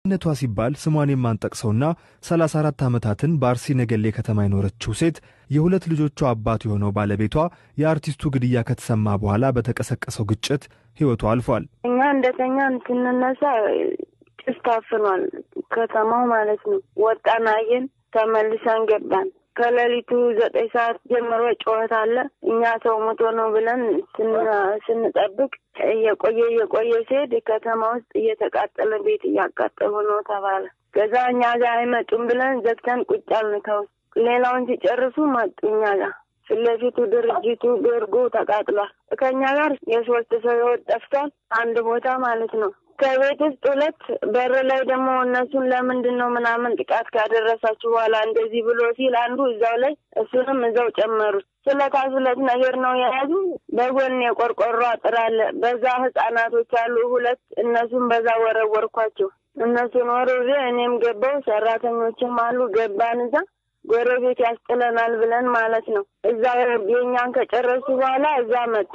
ነቷ ሲባል ስሟን የማንጠቅሰውና 34 ዓመታትን በአርሲ ነገሌ ከተማ የኖረችው ሴት የሁለት ልጆቿ አባት የሆነው ባለቤቷ የአርቲስቱ ግድያ ከተሰማ በኋላ በተቀሰቀሰው ግጭት ሕይወቱ አልፏል። እኛ እንደተኛ ስንነሳ ጭስ ታፍኗል፣ ከተማው ማለት ነው። ወጣን፣ አየን፣ ተመልሰን ገባን። ከሌሊቱ ዘጠኝ ሰዓት ጀምሮ ጩኸት አለ። እኛ ሰው ሞቶ ነው ብለን ስንጠብቅ እየቆየ እየቆየ ሲሄድ ከተማ ውስጥ እየተቃጠለ ቤት እያቃጠሉ ነው ተባለ። ከዛ እኛ ጋር አይመጡም ብለን ዘግተን ቁጭ አልን። ከውስጥ ሌላውን ሲጨርሱ መጡ እኛ ጋር ፊት ለፊቱ ድርጅቱ ቤርጎ ተቃጥሏል። ከእኛ ጋር የሶስት ሰው ህይወት ጠፍቷል። አንድ ቦታ ማለት ነው። ከቤት ውስጥ ሁለት በር ላይ ደግሞ እነሱን ለምንድን ነው ምናምን ጥቃት ካደረሳችሁ በኋላ እንደዚህ ብሎ ሲል አንዱ እዛው ላይ እሱንም እዛው ጨመሩት። ስለታ ስለት ነገር ነው የያዙ። በጎን የቆርቆሮ አጥር አለ። በዛ ህጻናቶች አሉ ሁለት። እነሱን በዛ ወረወርኳቸው። እነሱን ወርውሬ እኔም ገባው። ሰራተኞችም አሉ። ገባን እዛ ጎረቤት ያስጥለናል ብለን ማለት ነው። እዛ የኛን ከጨረሱ በኋላ እዛ መጡ።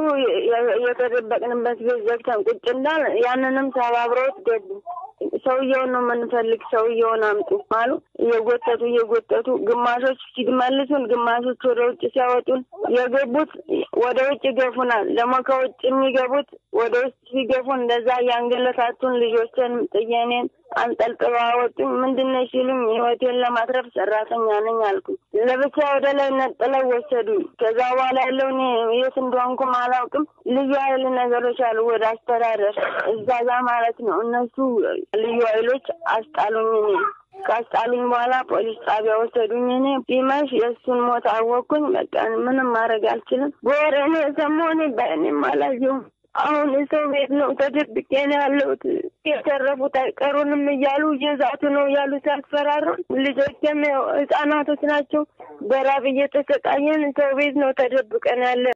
የተደበቅንበት ቤት ዘግተን ቁጭ እንዳል ያንንም ሰባብረውት ገቡ። ሰውየውን ነው የምንፈልግ፣ ሰውየውን አምጡ አሉ። እየጎተቱ እየጎተቱ ግማሾች ሲመልሱን፣ ግማሾች ወደ ውጭ ሲያወጡን፣ የገቡት ወደ ውጭ ይገፉናል። ደግሞ ከውጭ የሚገቡት ወደ ውስጥ ሲገፉን እንደዛ እያንገለታቱን ልጆችን ጥየኔን አንጠልጥባ አወጡኝ። ምንድነው ሲሉኝ ህይወቴን ለማትረፍ ሰራተኛ ነኝ አልኩኝ። ለብቻ ወደ ላይ ነጥለው ወሰዱኝ። ከዛ በኋላ ያለው እኔ የት እንደሆንኩም አላውቅም። ልዩ ኃይል ነገሮች አሉ ወደ አስተዳደር እዛ ጋ ማለት ነው። እነሱ ልዩ ኃይሎች አስጣሉኝ። እኔ ካስጣሉኝ በኋላ ፖሊስ ጣቢያ ወሰዱኝ። እኔ ቢመሽ የእሱን ሞት አወቅኩኝ። በቃ ምንም ማድረግ አልችልም። በወር እኔ ሰሞኔ በእኔም አላየሁም። አሁን የሰው ቤት ነው ተደብቄ ነው ያለሁት። የተረፉት አይቀሩንም እያሉ እየዛቱ ነው እያሉ ሲያስፈራሩ፣ ልጆችም ያው ህጻናቶች ናቸው። በራብ እየተሰቃየን ሰው ቤት ነው ተደብቀን ያለ